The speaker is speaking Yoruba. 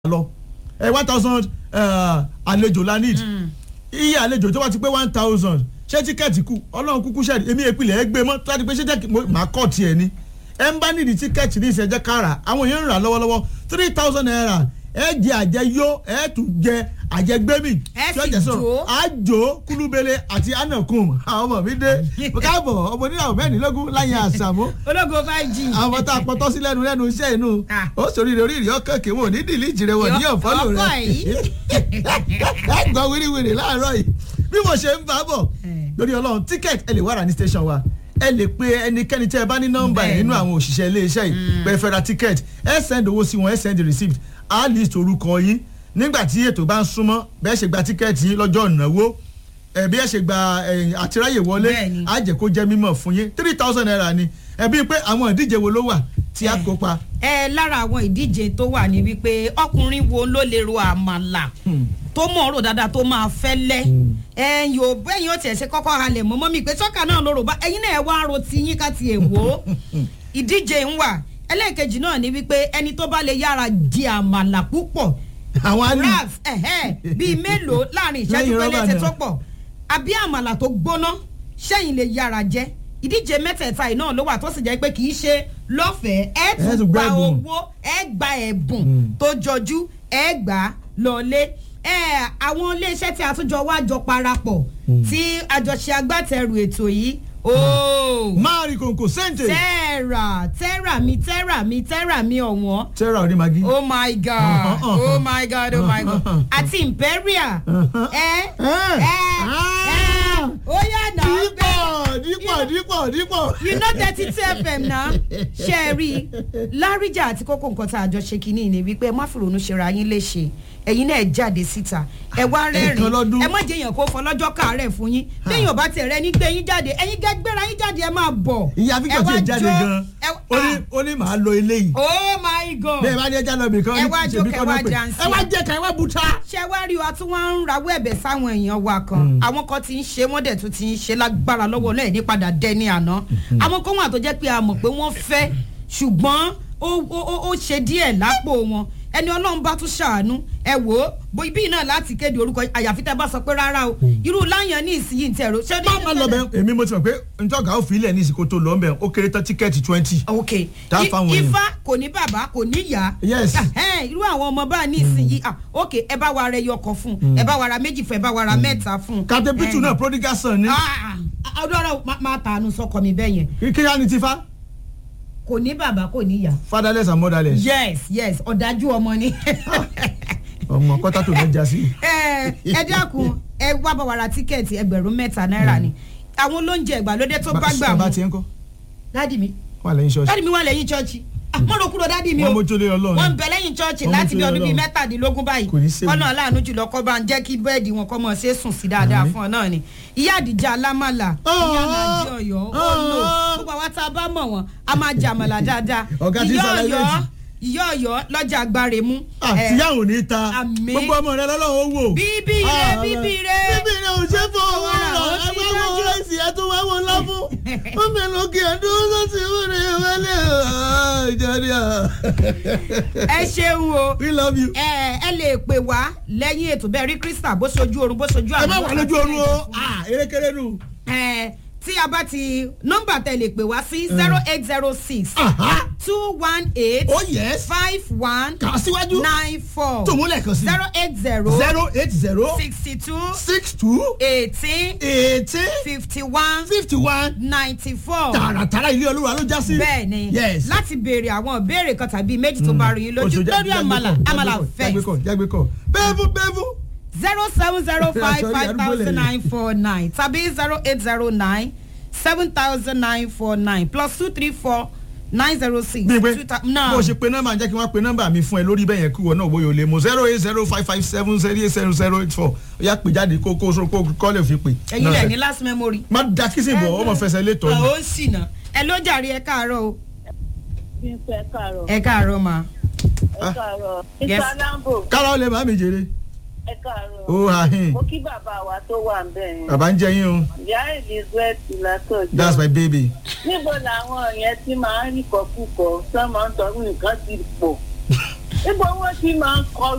lọ ẹ one thousand àlejò la need iye àlejò tó bá ti pé one thousand ṣé tíkẹ́ẹ̀tì kù ọlọ́run kúkú ṣẹ́ẹ̀dì èmi ìpìlẹ̀ ẹ gbé mọ́ tó bá ti pé ṣé jẹ́ màá kọ́ tiẹ̀ ni ẹ ń bá nídìí tíkẹ́ẹ̀tì ní ìṣẹ́jẹ́ kára àwọn èèyàn ń rà lọ́wọ́lọ́wọ́ three thousand naira ẹ jẹ àjẹyó ẹ tún jẹ àjẹgbẹ́mì Ẹ tí ó sì jẹ sọ jó. àjò kúlúbele àti anakun àwọn ọmọ mi dé káàbọ̀ ọmọ oníyàwó mẹ́rìnlélógún láyé àṣàmú ológo five g. àwọn tá a pọtọ́ sí lẹ́nu lẹ́nu iṣẹ́ inú Ah. ó sòrí rẹ̀ orí ìrì ọkàn kí wọn ò ní dìlíjì rẹ̀ wọ̀ ní Yọ- ọ̀fọ́lù ọkọ rẹ̀ yìí. ẹ gbọ́ wíríwíri láàárọ̀ yìí bí mo ṣe ń bá bọ̀ Eh. lórí ọlọ́run tíkẹ́ẹ̀tì ẹ lè wá rà ní station wa ẹ lè pe ẹnikẹ́ni tẹ́ ẹ bá ní nọ́mbà ẹ̀ Bẹ́ẹ̀ni. nínú àwọn òṣìṣẹ́ iléeṣẹ́ yìí pé ẹ fẹ́ ra tíkẹ́ẹ̀tì ẹ send owó sí wọn ẹ send receipt á list orúkọ yín nígbà tí ètò bá ń súnmọ́ bẹ́ẹ̀ ṣe gba tíkẹ́ẹ̀tì yín lọ́jọ́ ìnáwó ẹ bí ẹ ṣe gba ẹ, àtiráyè wọlé Bẹ́ẹ̀ni. á jẹ́ kó jẹ́ mímọ̀ fún yín three thousand naira ni ẹ bí pé àwọn ìdíje wo ló wà tí a Eh. kópa ẹ lára àwọn ìdíje tó wà ní wípé ọkùnrin wo ló lè ro àmàlà tó mọ̀ ọ́rọ̀ dáadáa tó máa fẹ́lẹ́ ẹ̀yin ò bẹ́yìn ó tiẹ̀ ṣe kọ́kọ́ halẹ̀ mọ́ mọ́mí pé sọ́kà náà ló rò bá ẹ̀yin náà ẹ̀ wá ro ti yín ká tiẹ̀ wò ó ìdíje ń wà ẹlẹ́ẹ̀kejì náà ní wípé ẹni tó bá lè yára di àmàlà púpọ̀ àwọn á ní raf ẹ̀hẹ́ bíi mélòó láàrin ìṣẹ́jú Lẹ́yìn rọ́bà péléte náà. tó pọ̀ àbí àmàlà tó gbóná sẹ́yìn lè yára jẹ́ ìdíje mẹ́tẹ̀ẹ̀ta yìí náà ló wà tó sì jẹ́ pé kì í ṣe lọ́fẹ̀ẹ́ ẹ Ẹ tún tún gba gba ẹ̀bùn. owó ẹ gba ẹ̀bùn Mm. tó jọjú ẹ gbà á lọlé ẹ àwọn iléeṣẹ́ tí a tún jọ wá jọ parapọ̀ tí àjọṣe agbátẹrù ètò yìí ooo máa rí kòǹkò sẹ́ǹtẹ̀ tẹ́ra tẹ́ra mi tẹ́ra mi tẹ́ra mi ọ̀wọ́n tẹ́ra òní magi. oh my god oh my god oh my god àti imperial ẹ ẹ ẹ ó yà náà dípọ̀ dípọ̀ dípọ̀ dípọ̀. you know thirty two fm na ṣe é rí i láríjà àti kókó nǹkan tá a jọ ṣe kínní ni wípé ẹ má fìrònú ṣera yín léṣe ẹ̀yin náà ẹ jáde síta ẹ wá Ẹ̀ẹ̀kan lọ́dún. rẹ́rìn ẹ má jẹyàn kó fọlọ́jọ́ káàárẹ̀ fún yín béèyàn bá tẹ̀ rẹ ní gbé yín jáde ẹ̀yin gẹ́ gbéra yín jáde ẹ máa bọ̀ ìyá ẹ fíkọ̀ wá tí ì jáde jó, gan ẹ- ó ní ah, ó ní màá lo eléyìí oh my god bẹ́ẹ̀ bá ní ẹja lọ bìkan Ẹ wá ní jó, ṣèbí kẹ kọ́ wá náà pé jansi. ẹ wá jẹ́ ká ẹ wá buta. ṣé wá rí wa tí wọ́n ń rawọ́ ẹ̀bẹ̀ sáwọn èèyàn wa kan àwọn kan ti ń ṣe wọ́n dẹ̀ tún ti ń ṣe lágbára lọ́wọ́ náà ní padà dẹ́ni àná àwọn kan wà tó jẹ́ pé a mọ̀ pé wọ́n fẹ́ ṣùgbọ́n ó ó- ó ó ṣe díẹ̀ lápò wọn ẹni ọlọ́run bá tún ṣàánú ẹ wò ó bó ibi náà láti kéde orúkọ àyàfi tẹ́ bá sọ pé rárá o irú láyàn ní ìsinyìí ń tẹ̀rọ. ṣé má má lọ bẹ èmi mo ti mọ̀ pé ntọ́gà ó fi ilẹ̀ ní ìsìnkú tó lọ bẹ̀ ó kéré tán tíkẹ́ẹ̀tì twenty. ok Tá a I- fáwọn èèyàn. ifá kò ní bàbá kò ní ìyá Yes. Ẹhẹ́n, irú àwọn ọmọ bá ní ìsinyìí ah ok ẹ bá wa ra ẹyọ kan fún un ẹ bá wa ra méjì fún un ẹ bá wa ra mẹ́ta fún un. captain pitu Eh, náà prodigal son ni ah, ah, ọdún ọ̀rọ̀ máa tàánú sọkọ mi bẹ́ẹ̀ yẹn kíkíyá ni ti fa kò ní bàbá kò ní ìyá. fatherless and motherless yes yes ọ̀dájú ọmọ ni. ọmọ kọ́tà tó lọ́jà sí. ẹ ẹ dákun ẹ wá bá wa ra tíkẹ́ẹ̀tì ẹgbẹ̀rún mẹ́ta náírà ni àwọn olóúnjẹ ìgbàlódé tó bá gbà bá mú tiẹ̀ ń kọ́ dádì mi wà lẹ́yìn ṣọ́ọ̀ṣì dádì mi wà lẹ́yìn chọ́ọ̀chì mo rò kúrò dádì mi o wọ́n mójú lé ọlọ́run wọ́n ń bẹ lẹ́yìn chọ́ọ̀chì Wọ́n láti bí mójú ọdún bíi Ọlọ́run. mẹ́tàdínlógún báyìí Kò ní séwu. kọ́nà aláàánú jùlọ kọ́ bá ń jẹ́ kí bẹ́ẹ̀dì wọn kọ́ mọ̀ ṣe é sùn sí dáadáa Àmín. fún ọ náà ni ìyá àdìjà alámàlà ìyá nàìjí ọ̀yọ́ ó lò Ah. gbogbo àwa tá a bá mọ̀ wọ́n a máa jẹ àmàlà dáadáa Ọ̀gá tí ń ìyá sálẹ̀ ọ̀yọ́ méjì. ìyá ọ̀yọ́ lọ́jà agbáre mú àtìyá ò ní ta Àmín. gbogbo ọmọ rẹ lọ́lọ́run ó wò. bíbí rẹ Ah, bíbí rẹ bíbí rẹ ò ṣe fún owó Ọ̀rọ̀ rà ó ti ẹgbẹ́ wo dájú. rẹ́sì ẹ tún wáwọ́ ńlá fún. ó mẹ́nu kí ẹ dúró sọ́sì ìwúre wọlé ìjọba. ẹ ṣeun o we love you. ẹ ẹ lè pè wá lẹ́yìn ètò bẹ́ẹ̀ rí krista bó ṣojú oorun bó ṣojú ẹ má àwọn wà lójú oorun o Ah, erékeré nù. ẹ tí a bá ti nọ́mbà tẹ lè pè wá sí zero eight zero six Aha. two one eight oh yes. five one kà á síwájú. nine four tó múlẹ̀ kan sí. zero eight zero zero eight zero sixty two six two eighteen eighteen fifty one fifty one ninety four tààràtàrà ilé olúwa ló já sí. bẹ́ẹ̀ ni yes. láti béèrè àwọn ìbéèrè kan tàbí méjì tó bá rí yín lójú Oṣù já- lórí jágbe àmàlà kọ̀, àmàlà jágbe kọ̀, fẹ́ jágbe kọ̀ jágbe kọ̀ bẹ́ẹ̀fù bẹ́ẹ̀fù. zero seven zero five Sorry, five àdúgbò thousand lẹ́yìn. nine four nine tàbí zero eight zero nine seven thousand nine four nine plus two three four nine zero six bí pé two thou- bó o ṣe pe nọ́mbà jẹ́ kí wọ́n pe nọ́mbà mi fún ẹ lórí bẹ́ẹ̀ yẹn kí wọ́n náà wọ́n yóò lè mú zero eight zero five five seven zero eight zero zero eight four ó yà pè jáde kó kó so kó kọ́ lè fi pè. ẹ̀yin lẹ̀ ní last memory. má da kìsìn bọ̀ ọmọ fẹsẹ̀ lé tọ́ ó sì nà ẹ ló jàre ẹ káàárọ̀ o Bímpé ẹ káàárọ̀. ẹ káàárọ̀ ma. Ẹ káàárọ̀. Yes. Mr. Lambo kára ó lè má mi jèrè ẹ káàárọ̀. ó àhín Mo kí bàbá wa tó wà ń bẹ̀ yẹn. bàbá ń jẹ yín o Ìyá Elizabeth Látọ̀jọ́. that's my baby. Níbo làwọn yẹn ti máa ń rí kọkúkọ sọ́mọ ń tọrú nǹkan ti pọ̀? Níbo wọ́n ti máa ń kọ